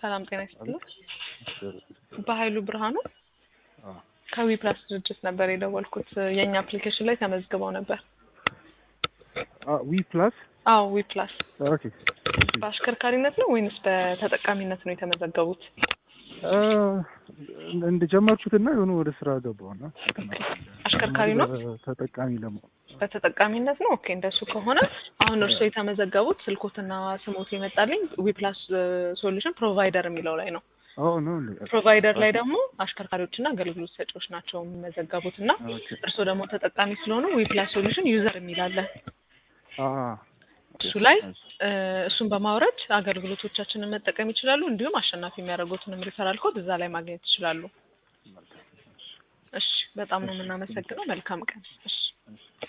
ሰላም ጤና ይስጥልኝ። በኃይሉ ብርሃኑ አዎ ከዊ ፕላስ ድርጅት ነበር የደወልኩት። የእኛ አፕሊኬሽን ላይ ተመዝግበው ነበር። ዊ ፕላስ አዎ ዊ ፕላስ ኦኬ በአሽከርካሪነት ነው ወይንስ በተጠቃሚነት ነው የተመዘገቡት? እንደጀመርኩትና የሆነ ወደ ስራ ገባሁና አሽከርካሪ ነው ተጠቃሚ ለመሆን በተጠቃሚነት ነው። ኦኬ እንደሱ ከሆነ አሁን እርስዎ የተመዘገቡት ስልኮትና ስሞት የመጣልኝ ዊ ፕላስ ሶሉሽን ፕሮቫይደር የሚለው ላይ ነው። አዎ ነው እንዴ? ፕሮቫይደር ላይ ደግሞ አሽከርካሪዎችና አገልግሎት ሰጪዎች ናቸው የሚመዘገቡት እና ኦኬ እርስዎ ደግሞ ተጠቃሚ ስለሆኑ ዊ ፕላስ ሶሉሽን ዩዘር የሚላለ አ እሱ ላይ እ እሱን በማውረድ አገልግሎቶቻችንን መጠቀም ይችላሉ። እንዲሁም አሸናፊ የሚያደርጉትንም ሪፈራል ኮድ እዛ ላይ ማግኘት ይችላሉ። እሺ፣ በጣም ነው የምናመሰግነው። መልካም ቀን። እሺ